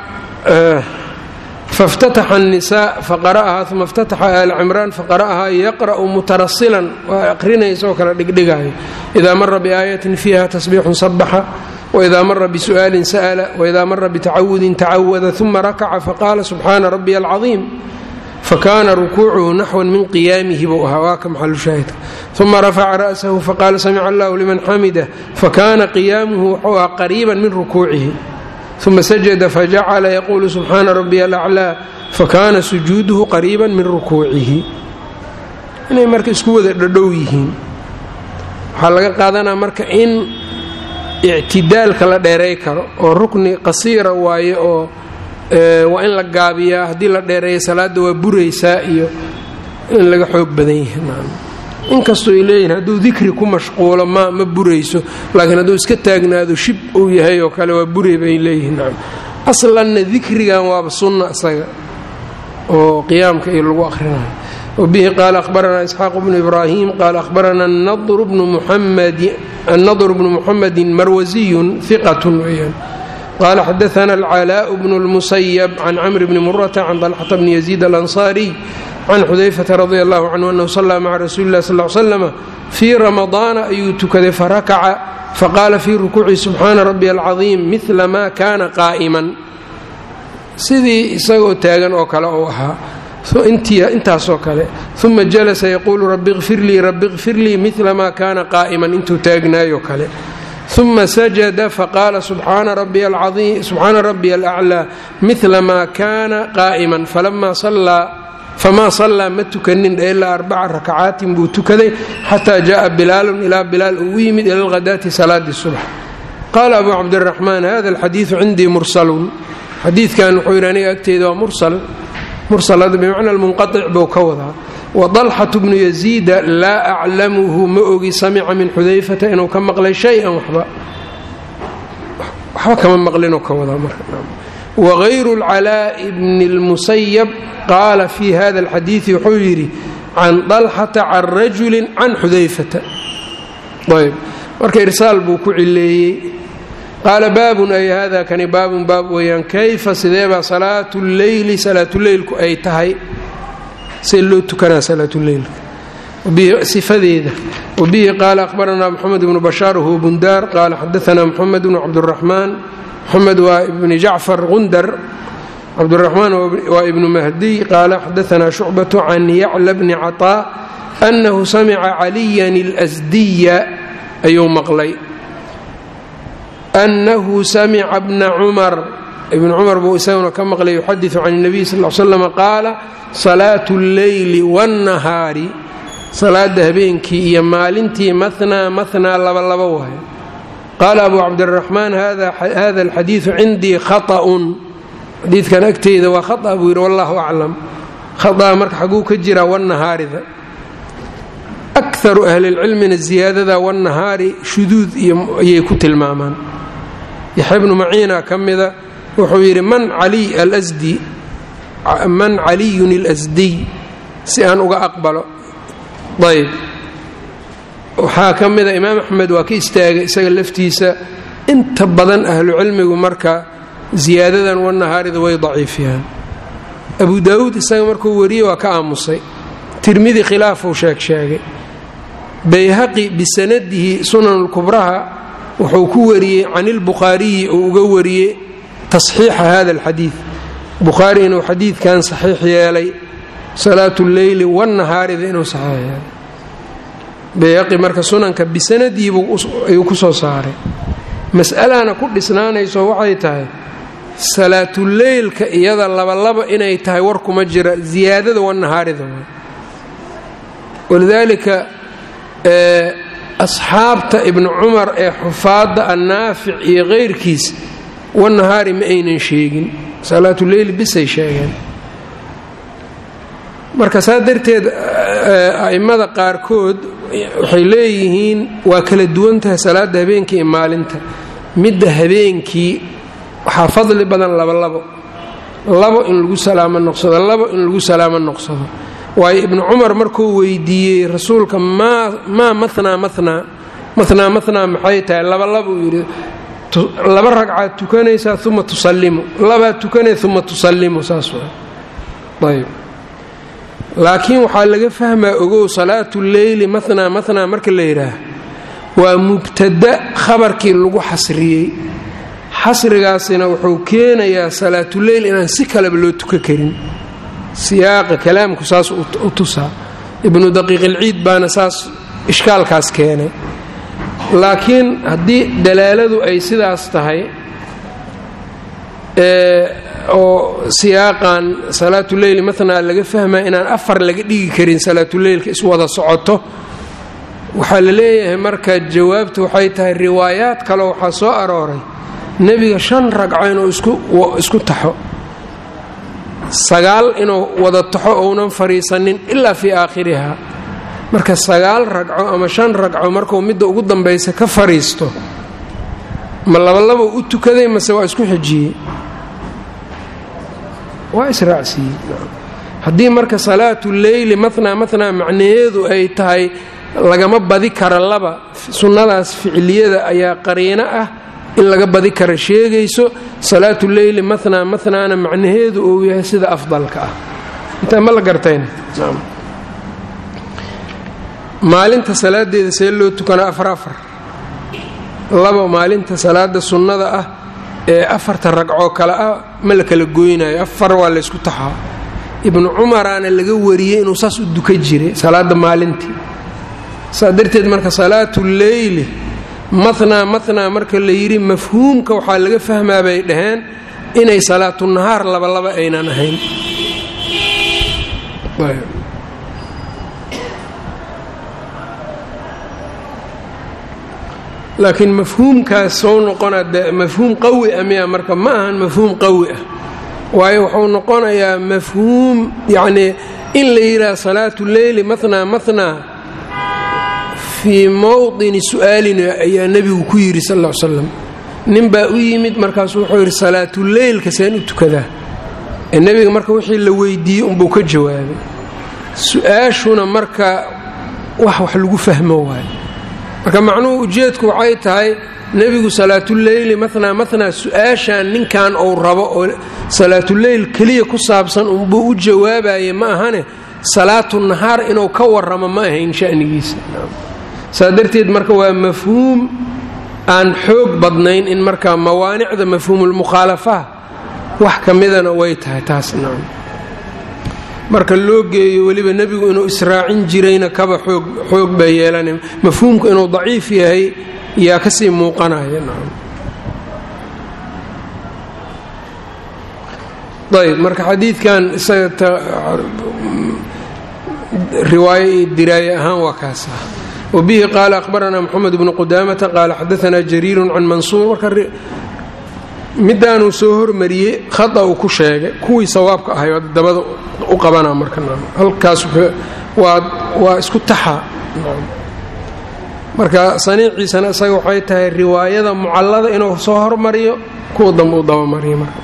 Speaker 1: faاftataxa الnisaa faqara'ahaa uma اftataxa aala cimraan faqara'ahaa yaqra'u mutarasilan waa aqrinaysa oo kala dhigdhigaayo idaa mara biaayatin fiiha tasbiixun sabaxa waidaa mara bisu'aalin sa'la waidaa mara bitacawudin tacawada uma rakaca faqaala subxaana rabiya alcaظiim fakana rukuucuhu naxwan min qiyaamihi buu ahaa waa ka maxalu shaahidka uma rafaca ra'sahu faqaala samica allahu liman xamidah fakana qiyaamuhu wuxuu ahaa qariiba min rukuucihi uma sajada fajacala yaquulu subxaana rabiya alaclaa fakana sujuuduhu qariiba min rukuucihi inay marka isku wada dhadhow yihiin waxaa laga qaadanaa marka in ictidaalka la dheeray karo oo rukni qasiira waaye oo waa in la gaabiyaa haddii la dheereeya salaadda waa buraysaa iyo in laga xoog badan yahay inkastoo ay leeyihin hadduu dikri ku mashquulo ma ma burayso laakiin hadduu iska taagnaado shib uu yahay oo kale waa buray bay leeyihiin aslanna dikrigan waaba sunna isaga oo qiyaamka iyo lagu akhrinayo wabihi qaala ahbaranaa isxaaq bnu ibraahim qaala ahbarana annadru bnu muxamedin marwasiyun iqatun weyaan qaala xadaana alcalaau bnu lmusayab can camri bni murata can dalxata bni yaziid alansaariy can xudayfata radi allahu canhu anahu sallaa maca rasuuli illahi sal slama fii ramadaana ayuu tukaday farakaca faqaala fii rukuuci subxaana rabbi alcadiim midla maa kaana qaa'iman sidii isagoo taagan oo kale uu ahaa intaasoo kale uma jalasa yaquulu rabi kfir lii rabi kfir lii midla maa kaana qaa'iman intuu taagnaayo kale uma sajada faqaala subxaana rabbiya alaclaa midla maa kaana qaa'iman famaa sallaa ma tukanin ilaa arbaca rakacaatin buu tukaday xataa jaءa bilaalun ilaa bilaal uu u yimid ila lhadaati salaadi subx qaala abu cabdiraxmaan hada alxadiidu cindii mursalun xadiidkan wuxuu yidhi aniga agteyda waa mursal mursalada bimacna munqaic buu ka wadaa wadalxatu bnu yaziida laa aclamuhu ma ogi samica min xudayfata inuu ka maqlay shay-an waxba waxba kama maqlinoo ka wadaa marka wagayru lcalaa'i bni lmusayab qaala fi hada alxadiidi wuxuu yidhi can dalxata can rajulin can xudayfata ayb marka irsaal buu ku cileeyey qaala baabun ay hada kani baabun baab weeyaan kayfa sideebaa salaatu lleyli salaatuleylku ay tahay see loo tukanaa salaatuleylka sifadeeda wabihi qaala ahbaranaa moxamed bnu bashaar huwa bundaar qaala xadaanaa moxamed bnu cabduraxmaan moxamed waa ibni jacfar gundar cabduraxmaan waa ibnu mahdiy qaala xadaanaa shucbatu can yacla bni caطaa annahu samica caliyan اlasdiya ayuu maqlay annahu samica bna cumar ibn cumar buu isaguna ka maqlay yuxadiثu can الnabiy sal l slm qaala salaatu اlleyli wاnnahaari salaada habeenkii iyo maalintii mahnaa mahnaa laba laba waayo qaala abu cabdiraxmaan hada alxadiidu cindii khaطأun xadiidkan agteyda waa khaa buu yidhi wallahu aclam khaa marka xaguu ka jiraa wanahaarida akaru ahlilcilmina ziyaadada wanahaari shuduud ayay ku tilmaamaan yaxya bnu maciina ka mida wuxuu yidhi man man caliyun اlasdiy si aan uga aqbalo ayb waxaa ka mida imaam axmed waa ka istaagay isaga laftiisa inta badan ahlucilmigu marka ziyaadadan wanahaarida way daciifiyaan abu daawuud isaga markuu wariyey waa ka aamusay tirmidi khilaafuu sheeg sheegay bayhaqi bisanadihi sunan lkubraha wuxuu ku wariyey can ilbukhaariyi uu uga wariyey tasxiixa hada alxadiid bukhaari inuu xadiidkan saxiix yeelay salaatu lleyli wanahaarida inuu saxiix yeelay bayhaqi marka sunanka bisanadiibuu ayuu ku soo saaray mas'alana ku dhisnaanayso waxay tahay salaatuleylka iyada labalaba inay tahay war kuma jira ziyaadada wanahaarida walidaalika asxaabta ibnu cumar ee xufaadda annaafic iyo keyrkiis wanahaari ma aynan sheegin salaatuleyl bisay sheegeen marka saa darteed a'immada qaarkood waxay leeyihiin waa kala duwan tahay salaadda habeenkii iyo maalinta midda habeenkii waxaa fadli badan labolabo labo in lagu salaamo noqsado labo in lagu salaamo noqsado waayo ibnu cumar markuu weydiiyey rasuulka maa maa manaa manaa manaa manaa maxay tahay labalaba uu yidhi laba ragcaad tukanaysaa uma tusallimu labaad tukanay uma tusallimu saas waa ayb laakiin waxaa laga fahmaa ogow salaatu leyli manaa manaa marka la yidhaah waa mubtada khabarkii lagu xasriyey xasrigaasina wuxuu keenayaa salaatuleyl inaan si kaleba loo tuka karin siyaaqa kalaamku saas u tusaa ibnu daqiiqilciid baana saas ishkaalkaas keenay laakiin haddii dalaaladu ay sidaas tahay oo siyaaqan salaatuleyli manaa laga fahmaya inaan afar laga dhigi karin salaatuleylka iswada socoto waxaa la leeyahay marka jawaabtu waxay tahay riwaayaad kale waxaa soo arooray nebiga shan ragco inuu isku taxo sagaal inuu wada taxo ounan fadhiisanin ilaa fii aakhiriha marka sagaal ragco ama shan ragco markuu midda ugu dambaysa ka fadhiisto ma labalabo u tukaday mase waa isku xijiyey waa israacsiiyey haddii marka salaatu leyli matnaa matnaa macnaheedu ay tahay lagama badi kara laba sunnadaas ficliyada ayaa qariino ah in laga badi kara sheegayso salaatu leyli matnaa matnaana macnaheedu uu yahay sida afdalka ah intaa ma la gartayna maalinta salaadeeda see loo tukanaa afar afar laba maalinta salaada sunnada ah ee afarta ragcoo kale ah ma la kala goynayo afar waa laysku taxaa ibnu cumaraana laga wariyey inuu saas u duka jiray salaada maalintii saa darteed marka salaatu leyli matnaa matnaa marka la yidhi mafhuumka waxaa laga fahmaa bay dhaheen inay salaatu nahaar labalaba aynan ahayn laakiin mafhuumkaas soo noqona de mafhuum qawi ah miya marka ma ahan mafhuum qawi ah waayo wuxuu noqonayaa mafhuum yacnii in la yidhaha salaatu leyli matnaa matnaa fii mowdini su'aalin ayaa nebigu ku yidhi sal ll slam nin baa u yimid markaasu wuxuu yidhi salaatuleylka seen u tukadaa ee nebiga marka wixii la weydiiyey unbuu ka jawaabay su-aashuna marka wax wax lagu fahmo waayo marka macnuhu ujeedku waxay tahay nebigu salaatuleyli matnaa matnaa su-aashan ninkan uu rabo oo salaatuleyl keliya ku saabsan unbuu u jawaabaye ma ahane salaatu nahaar inuu ka waramo ma ahayn shanigiisa saa darteed marka waa mafhuum aan xoog badnayn in marka mawaanicda mafhuumulmukhaalafaha wax ka midana way tahay taas nacam marka loo geeyo weliba nebigu inuu israacin jirayna kaba xoog xoog baa yeelanay mafhuumku inuu daciif yahay yaa kasii muuqanaya nacam ayb marka xadiidkan isaga riwaayo iyo diraaye ahaan waa kaas ah wbihi qaala ahbaranaa mxamed bnu qudamata qaala xadaanaa jariiru can mansuur marka midaanuu soo hormariyey khata uu ku sheegay kuwii sawaabka ahay dabada u qabana marka halkaas waa isku taxa marka saniiciisana isaga waxay tahay riwaayada mucallada inuu soo hormariyo kuwa dambe u dabamariyo marka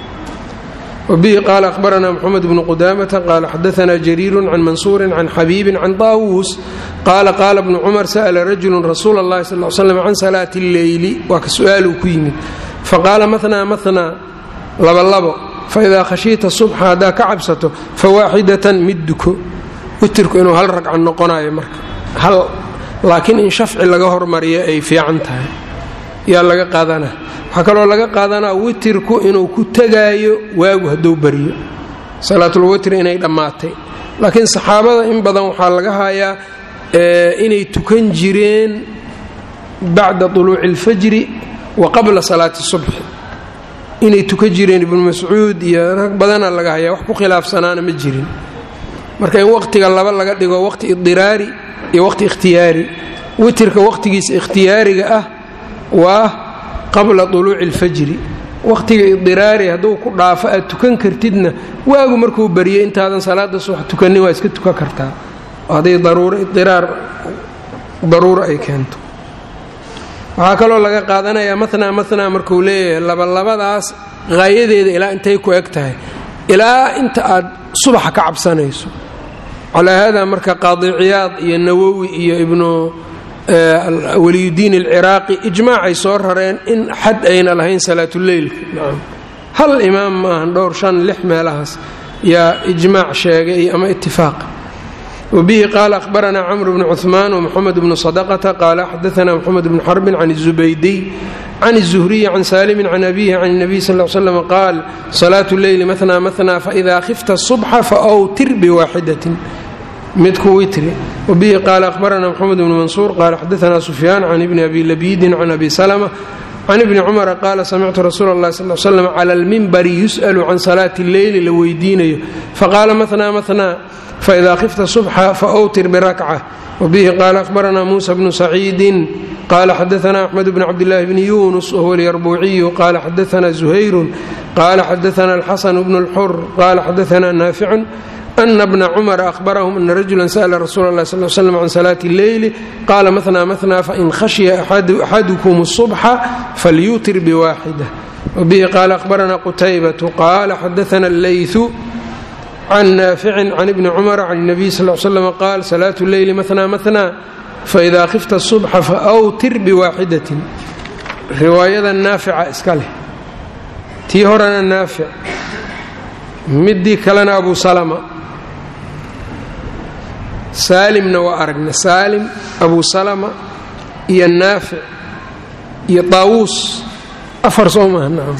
Speaker 1: wbihi qaala ahbaranaa mxamed bnu qudamata qaala xadaanaa jariiru can mansuuri can xabiibin can taawuus qaala qaala bnu cumar sa'la rajulu rasuula اllahi sal l slam can salaati اlleyli waa ka su-aaluu ku yimid faqaala matnaa matnaa labalabo faidaa khashiita subxa haddaa ka cabsato fawaaxidatan mid duko witirku inuu hal ragca noqonayo marka hal laakiin in shafci laga hormariyo ay fiican tahay yaa laga qaadanaa waxaa kaloo laga qaadanaa witirku inuu ku tegaayo waagu hadduu baryo salaatulwitri inay dhammaatay laakiin saxaabada in badan waxaa laga hayaa inay tukan jireen bacda طuluuci اlfajri wa qabla salaati subxi inay tukan jireen ibnu mascuud iyo rag badana laga hayaa wax ku khilaafsanaana ma jirin marka in waqtiga laba laga dhigo waqti idiraari iyo waqti ikhtiyaari witirka waqtigiisa ikhtiyaariga ah waa qabla طuluuci اlfajri waqtiga idiraari hadduu ku dhaafo aad tukan kartidna waagu markuu baryay intaadan salaada subax tukanin waa iska tukan kartaa hadday daruuro idiraar daruuro ay keento waxaa kaloo laga qaadanayaa matnaa matnaa markuu leeyahay labalabadaas haayadeeda ilaa intay ku eg tahay ilaa inta aad subaxa ka cabsanayso calaa haadaa marka qaadiciyaad iyo nawowi iyo ibnu waliyudiin alciraaqi ijmaacay soo rareen in xad ayna lahayn salaatuleylka hal imaam maahan dhowr shan lix meelahaas yaa ijmaac sheegay ama itifaaq wbihi qaala ahbaranaa cmr bn cuثmaan wmxamed bnu sadqta qaala xadaana mxamed bn xarbin can الzubaydiy can الzuhriyi can saalimi can abihi can الnabiy sal slm qaal salaatu leyli matnaa matnaa faإida khifta الصubxa faawtir bwaaxidatin midku witri wbihi qaala ahbaranaa mxamed bn mansuur qaala xadaana sufyaan can ibni abi labidin can abi slma can ibni cumara qaala samictu rasuula اllahi sal slam cala almimbari yus'alu can salaati اlleyli la weydiinayo faqaala mahnaa mahnaa faida khifta subxa faawtir birakca wbihi qaala ahbaranaa muusa bnu saciidin qaala xadaanaa axmed bn cabdillaahi bni yunus wahuwa alyarbuuciyu qaala xadaanaa zuhayrun qaala xadaanaa alxasan bnu اlxur qaala xadaanaa naaficun ana bna cumara ahbarahum ana rajula sa'la rasuula اllahi sal slam can salaati اlleyli qaala mahnaa mahnaa fain khashya axadukum الصubxa falyuutir biwaaxida wbihi qaala ahbaranaa qutaybatu qaala xadaana اleyثu can naaficin can ibni cumara can اnabiy sal slm qaal salaatu leyli mahnaa mahnaa faida khifta subxa faawtir biwaaxidatin riwaayada naafica iska leh tii horena naafic midii kalena abu salama saalimna waa aragna saalim abu salama iyo naafic iyo taawuus afar soo maha nacam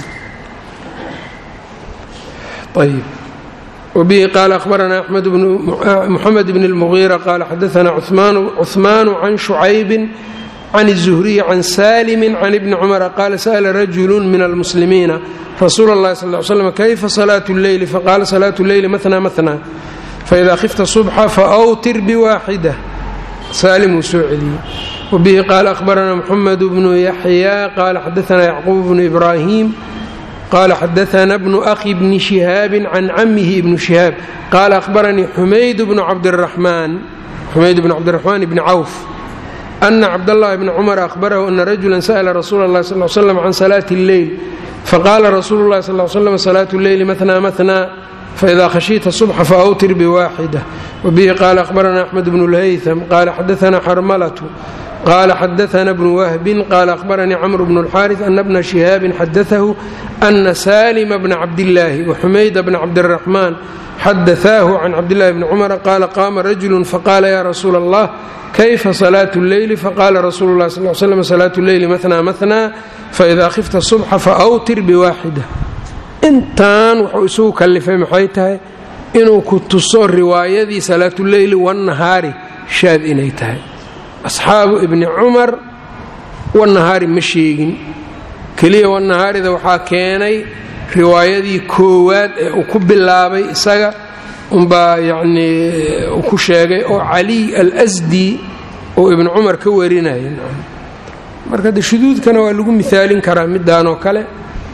Speaker 1: ayb wbihi qaala ahbaranaa axmed muxamed bn اlmugiira qaala xadaanaa cuhmaanu can shucaybin can الzuhriyi can salimi can ibni cumara qaala sa'la rajulu min almuslimiina rasuula اllahi sal ly slam kayfa salaatu اlleyli faqaala salaatu اlleyli mahnaa mahnaa faida khifta subxa faawtir biwaaxida saalim uu soo celiyey wbihi qaala ahbaranaa muxamed bnu yaxya qaala xadaanaa yacquub bnu ibraahim qala xadaana bnu ahi bni shihaabi can camihi ibnu shihaab qaala ahbaranii xumayd bnu cabdiraxmaan xumayd bnu cabdiraxmaan bni cawf ana cabdاllahi bni cumar ahbarahu ana rajula sa'la rasuula اllahi sal slam can salaati اlleyl faqaala rasuulu اllahi sal slam salaatu اlleyli mahnaa mahnaa faida khashiita subxa faawtir biwaaxida wbihi qaala ahbaranaa axmed bnu lhaytham qaala xadaana xarmalatu qala xadaana bnu wahbin qaala ahbaranii camr bnu اlxaariث ana bna shihaabin xadaahu ana salima bna cabdillaahi waxumayda bna cabdiraxmaan xadaaahu can cabdillahi bni cumara qaala qaama rajulu faqaala ya rasuula allah kayfa salaatu اlleyli faqaala rasuulu lah sal slam salaatu اlleyli mahnaa mahnaa faida khifta subxa faawtir biwaaxida intan wuxuu isugu kallifay maxay tahay inuu ku tuso riwaayadii salaatuleyli wannahaari shaad inay tahay asxaabu ibni cumar wannahaari ma sheegin keliya wannahaarida waxaa keenay riwaayadii koowaad ee uu ku bilaabay isaga unbaa yacnii uu ku sheegay oo caliy al-asdi oo ibnu cumar ka warinaya marka de shuduudkana waa lagu mihaalin karaa midaan oo kale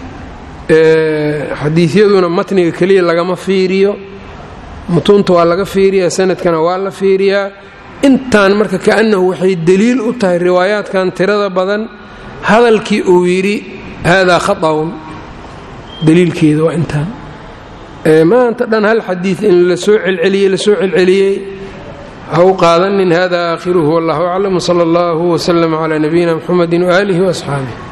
Speaker 1: xadiisyaduna matniga keliya lagama fiiriyo mutuunta waa laga fiiriyaa sanadkana waa la fiiriyaa intaan marka kaannahu waxay deliil u tahay riwaayaadkan tirada badan hadalkii uu yidhi haadaa khaطa'un daliilkeeda waa intaan maanta dhan hal xadiid in la soo celceliyey la soo celceliyey ha u qaadanin hada aakhiruhu wallahu aclam wsala allahu wslm cla nabiyina mxamedi waaalihi waasxaabih